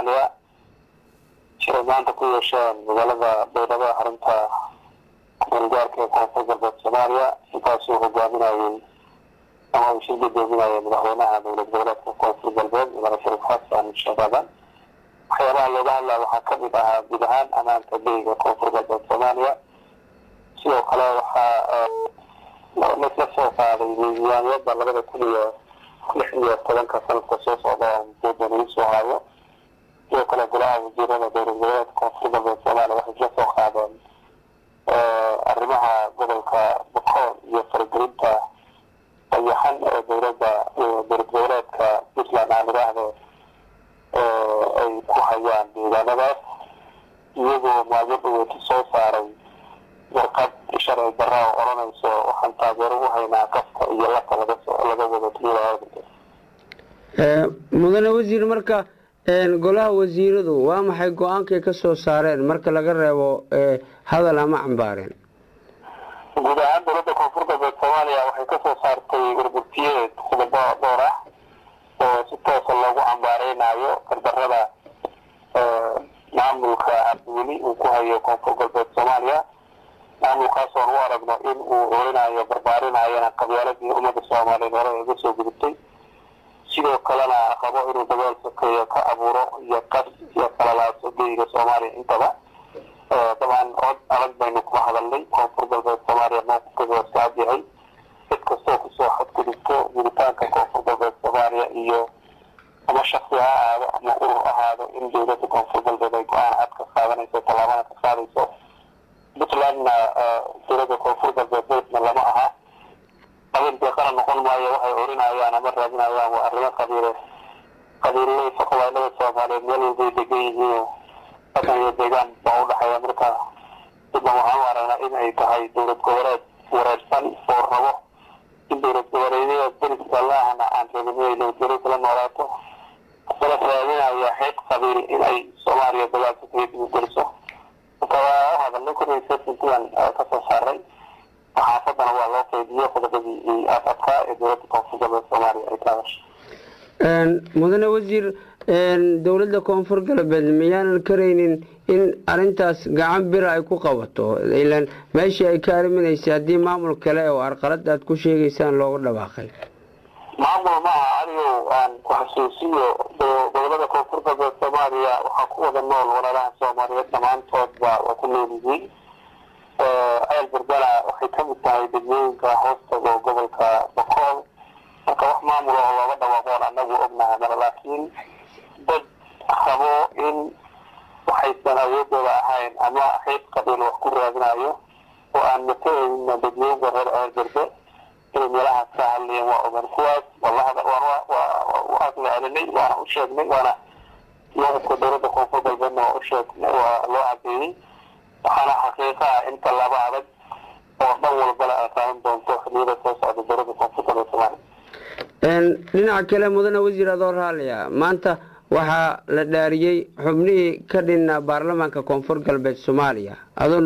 soomaaliya siday maanta ku yeesheen magaalada baydhabo xarunta gargaarka ee koonfur galbeed soomaaliya intaasuu hogaaminayay ama uu shir gudoominayay madaxweynaha dowlad goboleedka koonfur galbeed mudane shariif xasan shabadan waxyaabaha looga hadlaya waxaa kamid ahaa guud ahaan amaanka beyga koonfur galbeed soomaaliya sidoo kale waxaa laisla soo qaaday miisaaniyada labada kun iyo lix iyo tobanka sanadka soo socda mudoodan ii soo hayo sidoo kale golaha wasiirada dowlad goboleedka koonfur galbeed soomaaliya waxay isla soo qaadeen arrimaha gobolka bokool iyo faragelinta dayaxan ee dowladda dowlad goboleedka puntland aan idhaahdo ay ku hayaan deegaanadaas iyagoo maalmo dhaweyti soo saaray warqad sharci darra oo odhanayso waxaan taageero u haynaa kafka iyo laka laga laga wado tuulada mudane wasiir marka golaha wasiiradu waa maxay go-aankay ka soo saareen marka laga reebo hadal ama cambaareen guud ahaan dowladda koonfur galbeed soomaaliya waxay kasoo saartay warburtiyeed qodobo dhowr ah oo si toosa loogu cambaareynayo gardarada maamulka cabdiweli uu ku hayo koonfur galbeed soomaaliya maamulkaas oon u aragno in uu orinayo barbaarinayana qabyaaladii ummadda soomaaliyeed hore uga soo gudubtay sidoo kalena rabo inuu dagaal sokeeyo ka abuuro iyo qas iyo kalalaaso geyga soomaaliya intaba dabcan cod adag baynu kuma hadalnay koonfur galbeed soomaaliya mowqifkeeda waa iska cadyahay cid kastoo kusoo xadgudubto guditaanka koonfur galbeed soomaaliya iyo ama shaksi ha ahaado ama urur ahaado in dowladda koonfur galbeed ay go-aan cad ka qaadanayso tallaabana ka qaadayso puntlandna dowladda koonfur galbeed beydna lama aha qabiil deeqana noqon maayo waxay orinayaan ama raadinayaan waa arrimo qabiile qabiiladaysa qabailada soomaaliyeed meel walbay degan yihiin dhaqan iyo deegaan baa udhexeeya marka midna waxaan u aragnaa in ay tahay dowlad goboleed wareersan oo rabo in dowlad goboleedyada deriska laahna aan rabin inay nabadgelyo kala noolaato kala raadinaya xeeb qabiil in ay soomaaliya dagaalka kaga dibigeliso marka waa u hadalnay kuriya sesentian kasoo saaray saxaafadana waa loo qeybiyo qodobadii adadkaa ee dowladda koonfur galbeed soomaaliya ay ka hadashay mudane wasiir dowladda koonfur galbeed miyaanan karaynin in arintaas gacan bira ay ku qabato ilan meeshii ay ka ariminaysay haddii maamul kale oo arqalad aad ku sheegaysaan looga dhawaaqay maamul maaha adigow aan ku xasuusiyo gobolada koonfur galbeed soomaaliya waxaa ku wada nool walaalaha soomaaliyeed dhammaantoodba waa ku nool yihiin ceel berbela waxay kamid tahay degmooyinka hoostaga gobolka bokool marka wax maamul oo looga dhawaaqoon anagu ognahay male laakiin dad rabo in waxaysan awoodooda ahayn ama xeeb qabiil wax ku raadinayo oo aan matalayna degmooyinka reer ceel berbe inay meelahaas ka hadlayeen waa ogan kuwaas waas la celinay waana u sheegnay waana mowqifka dowladda koonfur galbeedna waa u sheegnay waa loo cadeeyey waxaana xaqiiqa ah in tallaabo adag oo dhan walbale ay qaadan doonto xiliyada soo socda dowladda koonfur galbeed soomaaliya dhinaca kale mudane wasiir adoo raaliya maanta waxaa la dhaariyey xubnihii ka dhinna baarlamaanka koonfur galbeed soomaaliya adoo